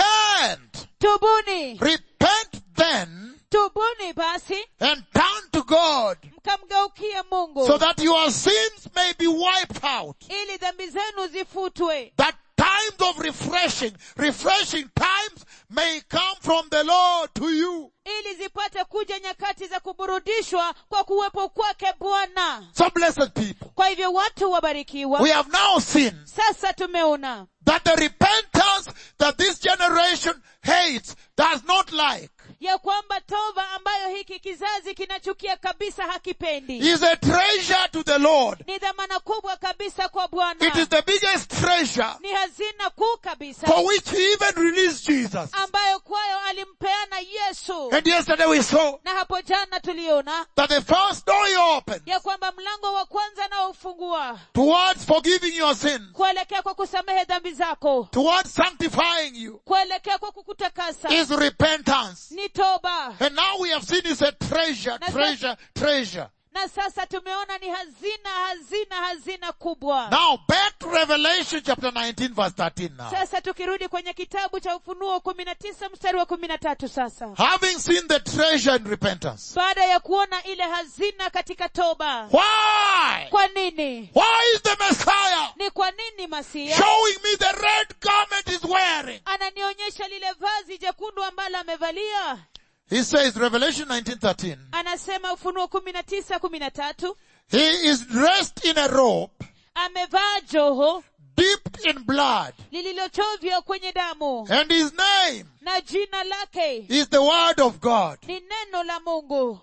Repent! tubuni Repent then tubuni basi and turn to God mkamgeukie mungu so that your sins may be wiped out. ili dhambi zenu zifutwe That times of refreshing, refreshing times may come from the Lord to you. ili zipate kuja nyakati za kuburudishwa kwa kuwepo kwake bwana So blessed people, kwa hivyo watu wabarikiwa we have now seen sasa tumeona that the repentance that this generation hates does not like ya kwamba tova ambayo hiki kizazi kinachukia kabisa hakipendi is a treasure to the Lord. ni dhamana kubwa kabisa kwa It is bwana the biggest treasure ni hazina kuu kabisa for which he even released Jesus. ambayo kwayo alimpeana yesu And yesterday we saw na hapo jana tuliona that the first door he opened ya kwamba mlango wa kwanza anaofungua towards forgiving your sins, kuelekea kwa kusamehe dhambi zako towards sanctifying you, kuelekea kwa kukutakasa is repentance. ni toba And now we have seen it's a treasure, That's treasure, treasure. na sasa tumeona ni hazina hazina hazina kubwa Now back to Revelation chapter 19 verse 13 now. sasa tukirudi kwenye kitabu cha ufunuo kumi na tisa mstari wa kumi na tatu sasa Having seen the treasure in repentance. baada ya kuona ile hazina katika toba Why? kwa nini Why is the Messiah ni kwa nini masia showing me the red garment he's wearing? ananionyesha lile vazi jekundu ambalo amevalia He says, Revelation 19:13, anasema ufunuo kumi na tisa kumi na tatu he is dressed in a robe amevaa joho dipped in blood, lililochovya kwenye damu and his name na jina lake is the word of God. ni neno la mungu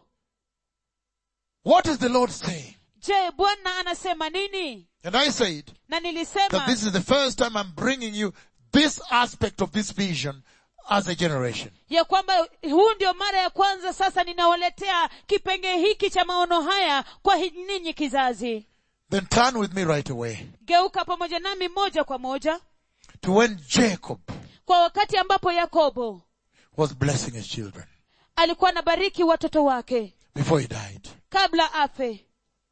What is the Lord saying? je bwana anasema nini And I said na that nilisema this is the first time I'm bringing you this aspect of this vision as a generation. ya kwamba huu ndio mara ya kwanza sasa ninawaletea kipenge hiki cha maono haya kwa hi- ninyi kizazi Then turn with me right away geuka pamoja nami moja kwa moja to when Jacob kwa wakati ambapo yakobo was blessing his children alikuwa anabariki watoto wake before he died. kabla afe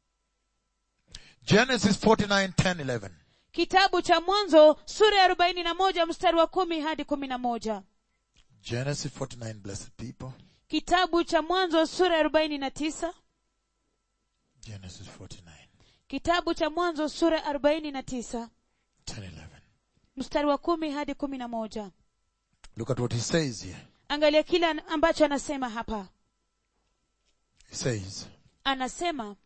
Genesis 49, 10, 11. kitabu cha mwanzo sura ya arobaini na moja mstari wa kumi hadi kumi na moja Genesis 49, blessed people. kitabu cha mwanzo sura ya arobaini na tisa Genesis 49, kitabu cha mwanzo sura ya arobaini na tisa 10, 11. mstari wa kumi hadi kumi na moja Look at what he says here. angalia kile an- ambacho anasema hapa He says, anasema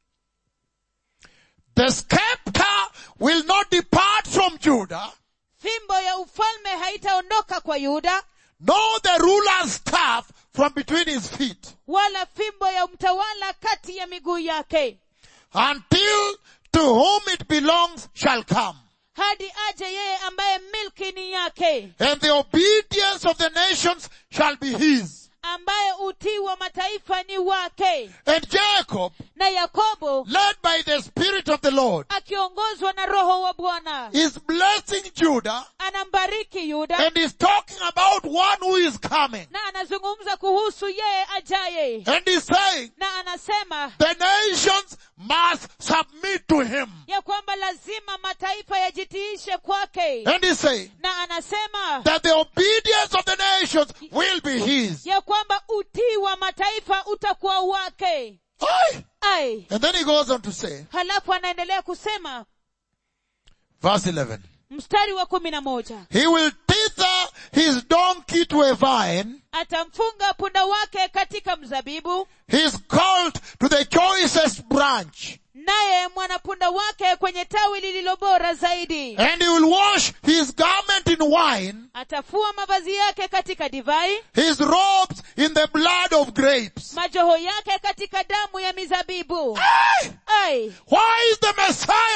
the scepter will not depart from Judah, fimbo ya ufalme haitaondoka kwa yuda nor the ruler's staff from between his feet, wala fimbo ya mtawala kati ya miguu yake until to whom it belongs shall come. hadi aje yeye ambaye milki ni yake And the obedience of the nations shall be his. ambaye utii wa mataifa ni wake And Jacob, na yakobo led by the Spirit of the Lord, akiongozwa na roho wa bwana is blessing Judah anambariki yuda and is talking about one who is coming. na anazungumza kuhusu yeye ajaye And he's saying na anasema the nations must submit to him. ya kwamba lazima mataifa yajitiishe kwake And he's saying na anasema that the obedience of the nations will be his. ya kwamba utii wa mataifa utakuwa wake Aye. ai And then he goes on to say, halafu anaendelea kusema verse 11, mstari wa kumi na moja he will tether his donkey to a vine, atamfunga punda wake katika mzabibu his colt to the choicest branch, naye mwanapunda wake kwenye tawi lililo bora zaidi and he will wash his garment in wine, atafua mavazi yake katika divai his robes in the blood of grapes. majoho yake katika damu ya mizabibu Aye. ai Why is the Messiah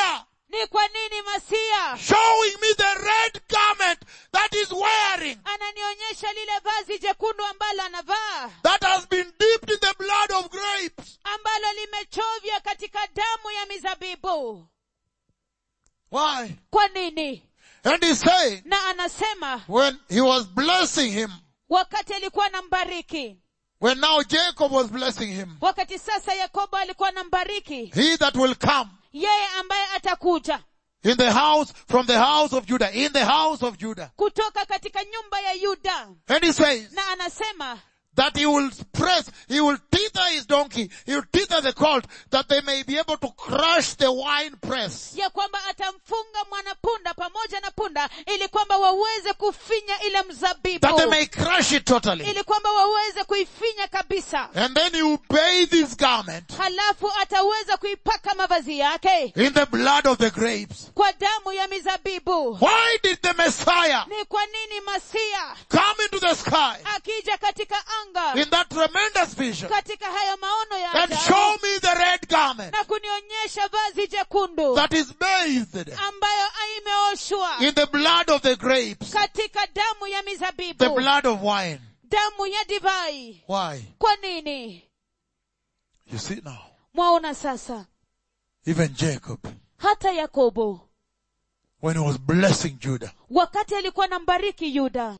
ni kwa nini masia showing me the red garment that is wearing, ananionyesha lile vazi jekundu ambalo anavaa that has been dipped in the blood of grapes. ambalo limechovya katika damu ya mizabibu Why? kwa nini And he's saying, na anasema when he was blessing him, wakati alikuwa anambariki when now Jacob was blessing him, wakati sasa yakobo alikuwa anambariki he that will come yeye ambaye atakuja in the house, from the house of Judah, in the house of Judah. kutoka katika nyumba ya yuda And he says na anasema that he will press, he will tether his donkey, he will tether the colt, that they may be able to crush the wine press. ya kwamba atamfunga mwanapunda pamoja na punda ili kwamba waweze kufinya ile mzabibu That they may crush it totally. ili kwamba waweze kuifinya kabisa And then he will bathe his garment halafu ataweza kuipaka mavazi yake in the blood of the grapes. kwa damu ya mizabibu Why did the Messiah ni kwa nini masia come into the sky akija katika anga in that tremendous vision katika haya maono ya and ajabu, show me the red garment na kunionyesha vazi jekundu that is bathed ambayo imeoshwa in the blood of the grapes, katika damu ya the mizabibu blood of wine. damu ya divai Why? kwa nini You see now, mwaona sasa even Jacob, hata yakobo when he was blessing Judah, wakati alikuwa na mbariki yuda